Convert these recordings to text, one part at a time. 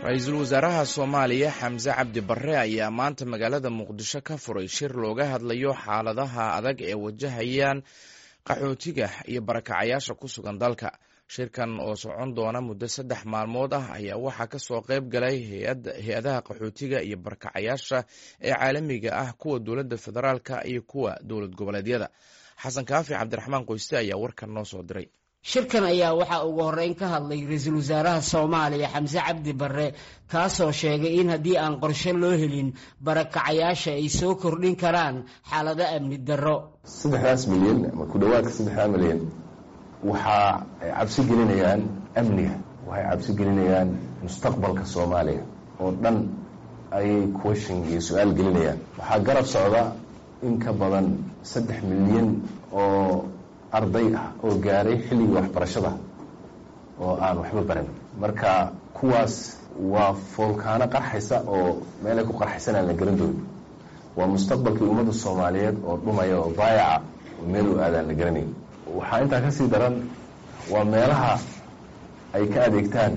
ra-iisul wasaaraha soomaaliya xamse cabdi barre ayaa maanta magaalada muqdisho ka furay shir looga hadlayo xaaladaha adag ee wajahayaan qaxootiga iyo barakacayaasha ku sugan dalka shirkan oo socon doona muddo saddex maalmood ah ayaa waxaa kasoo qayb galay hay-adaha qaxootiga iyo barakacayaasha ee caalamiga ah kuwa dowladda federaalka iyo kuwa dowlad goboleedyada xasan kaafi cabdiraxmaan qoyste ayaa warkan noo soo diray shirkan ayaa waxaa ugu horreyn ka hadlay ra-iisul wasaaraha soomaaliya xamse cabdi barre kaasoo sheegay in haddii aan qorshe loo helin barakacayaasha ay soo kordhin karaan xaalado amni darro saddexdaas milyan ama ku dhowaadka saddexdaa milyan waxaa ay cabsi gelinayaan amniga waxay cabsi gelinayaan mustaqbalka soomaaliya oo dhan ayay question iyo su-aal gelinayaan waxaa garab socda in ka badan saddex milyan oo arday ah oo gaaray xilligii waxbarashada oo aan waxba baran marka kuwaas waa foolkaano qarxaysa oo meelay ku qarxaysan aan la garan doonin waa mustaqbalkii ummadda soomaaliyeed oo dhumaya oo baayaca oo meel u aadaan la garanayn waxaa intaa kasii daran waa meelaha ay ka adeegtaan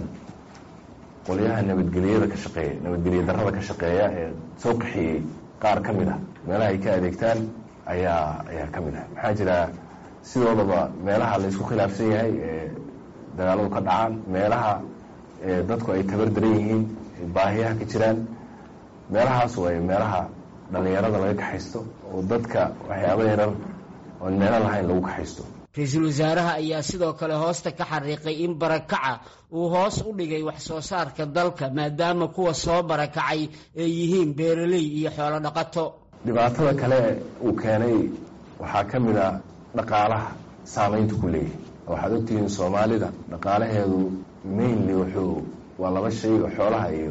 qolyaha nabadgelyada ka shaqeeya nabadgelya darrada ka shaqeeya ee soo qaxiyey qaar ka mid ah meelaha ay ka adeegtaan ayaa ayaa ka mid ah maxaa jira sidoodaba meelaha la isku khilaafsan yahay ee dagaaladu ka dhacaan meelaha dadku ay tabar daran yihiin baahiyaha ka jiraan meelahaas way meelaha dhallinyarada laga kaxaysto oo dadka waxyaaba yarar oon meelo lahayn lagu kaxaysto ra-iisul wasaaraha ayaa sidoo kale hoosta ka xariiqay in barakaca uu hoos u dhigay wax soo saarka dalka maadaama kuwa soo barakacay ay yihiin beeraley iyo xoolo dhaqato dhibaatada kale uu keenay waxaa ka mid a dhaqaalaha saamaynta ku leeyahay waxaad ogtihiin soomaalida dhaqaalaheedu mainly wuxuu waa laba shay oo xoolaha iyo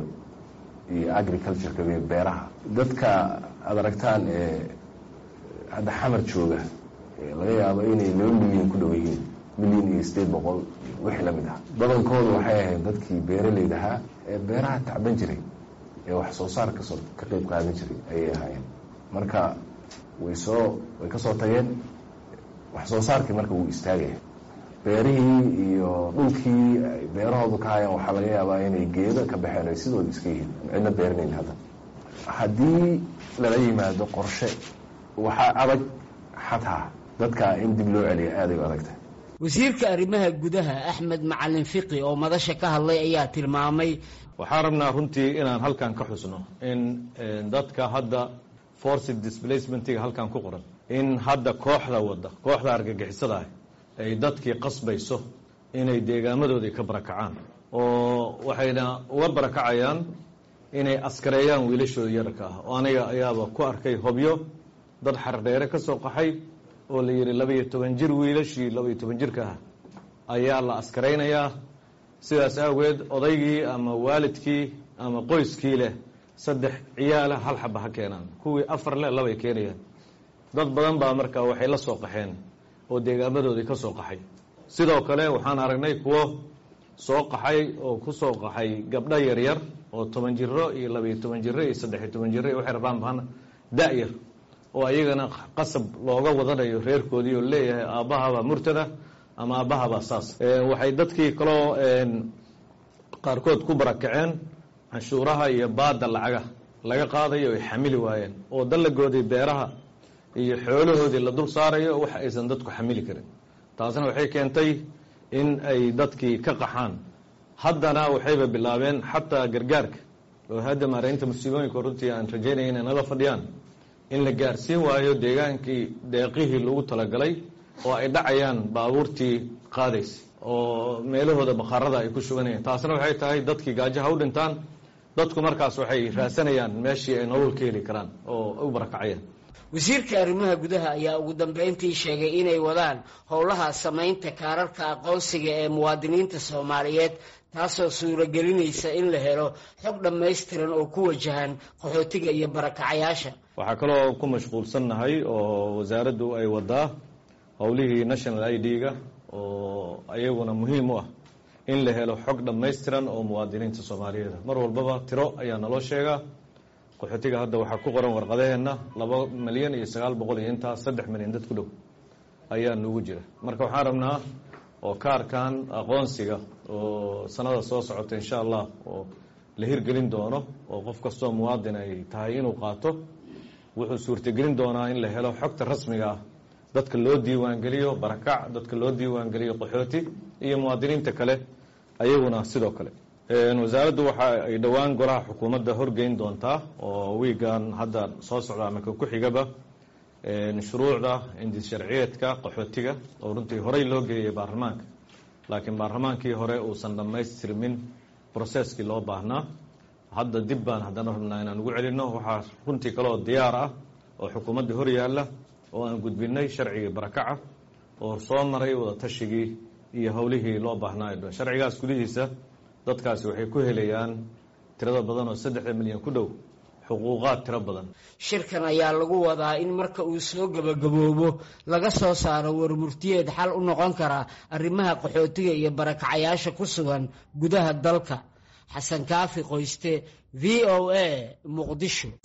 iyo agricultureka iyo beeraha dadka aada aragtaan ee hadda xamar jooga laga yaabo inay laba milyan ku dhow yihiin milyan iyo sideed boqol wixii lamid ah badankoodu waxay ahayd dadkii beeraleyda ahaa ee beeraha tacban jiray ee wax soo saar kasoo ka qeyb qaadan jiray ayay ahaayeen marka way soo way ka soo tageen wax soo saarkii marka wuu istaagaya beerihii iyo dhulkii ay beerahoodu ka hayaan waxaa laga yaabaa inay geedo ka baxeen ay sidooda iska yihiin cidna beeranayn hadda haddii lala yimaado qorshe waxaa adag xataa dadka in dib loo celiya aaday u adagtahay wasiirka arrimaha gudaha axmed macalin fiqi oo madasha ka hadlay ayaa tilmaamay waxaan rabnaa runtii inaan halkan ka xusno in dadka hadda forced displacementiga halkan ku qoran in hadda kooxda wadda kooxda argagixisada ah ay dadkii qasbayso inay deegaamadoodii ka barakacaan oo waxayna uga barakacayaan inay askareeyaan wiilashooda yararka ah oo aniga ayaaba ku arkay hobyo dad xardheere ka soo qaxay oo la yidhi labaiyo toban jir wiilashii labaiyo toban jirka ah ayaa la askaraynayaa sidaas awgeed odaygii ama waalidkii ama qoyskii leh saddex ciyaala hal xaba ha keenaan kuwii afar leh labay keenayaan dad badan baa markaa waxay la soo qaxeen oo deegaamadoodii ka soo qaxay sidoo kale waxaan aragnay kuwo soo qaxay oo ku soo qaxay gabdho yaryar oo toban jiro iyo labaiyo toban jiro iyo saddexiyo toban jiro iyo waxay rabaan baan da-yar oo ayagana qasab looga wadanayo reerkoodii oo leeyahay aabbahabaa murtada ama aabbahabaa saas waxay dadkii kaloo qaarkood ku barakaceen canshuuraha iyo baada lacaga laga qaadayo ay xamili waayeen oo dallagoodii beeraha iyo xoolahoodii la dul saarayo wax aysan dadku xamili karin taasna waxay keentay in ay dadkii ka qaxaan haddana waxayba bilaabeen xataa gargaarka oo hadda maaraynta musiibooyinka runtii aan rajaynaya inay nala fadhiyaan in la gaarsiin waayo deegaankii deeqihii lagu talagalay oo ay dhacayaan baabuurtii qaadaysa oo meelahooda bakhaarada ay ku shuganayaan taasna waxay tahay dadkii gaajaha u dhintaan dadku markaas waxay raasanayaan meeshii ay nolol ka heli karaan oo u barakacayaan wasiirka arrimaha gudaha ayaa ugu dambeyntii sheegay inay wadaan howlaha samaynta kaararka aqoonsiga ee muwaadiniinta soomaaliyeed taasoo suuragelinaysa in la helo xog dhammaystiran oo ku wajahan qaxootiga iyo barakacayaasha waxaa kaloo ku mashquulsannahay oo wasaaraddu ay wadaa howlihii national i d-ga oo ayaguna muhiim u ah in la helo xog dhammaystiran oo muwaadiniinta soomaaliyeed mar walbaba tiro ayaa naloo sheegaa qaxootiga hadda waxaa ku qoran warqadaheenna laba milyan iyo sagaal boqol iyo intaas saddex milyan dad ku dhow ayaa nugu jira marka waxaan rabnaa oo kaarkan aqoonsiga oo sanada soo socota insha allah oo la hirgelin doono oo qof kastoo muwaadin ay tahay inuu qaato wuxuu suurtagelin doonaa in la helo xogta rasmiga ah dadka loo diiwaangeliyo barakac dadka loo diiwaangeliyo qaxooti iyo muwaadiniinta kale ayaguna sidoo kale wasaaraddu waxa ay dhowaan golaha xukuumadda horgeyn doontaa oo wiigan hadda soo socda ama ka ku xigaba shuruucda indis sharciyeedka qaxootiga oo runtii horey loo geeyey baarlamaanka laakiin baarlamaankii hore uusan dhammaystirmin broseskii loo baahnaa hadda dib baan haddana rabnaa inaan ugu celinno waxaa runtii kaleoo diyaar ah oo xukuumadda hor yaalla oo aan gudbinay sharcigii barakaca oo soo maray wada tashigii iyo howlihii loo baahnaa sharcigaas gudihiisa dadkaasi waxay ku helayaan tirada badan oo saddexda milyan ku dhow xuquuqaad tiro badan shirkan ayaa lagu wadaa in marka uu soo gebagaboobo laga soo saaro warmurtiyeed xal u noqon kara arrimaha qaxootiga iyo barakacayaasha ku sugan gudaha dalka xasan kaafi qoyste v o a muqdisho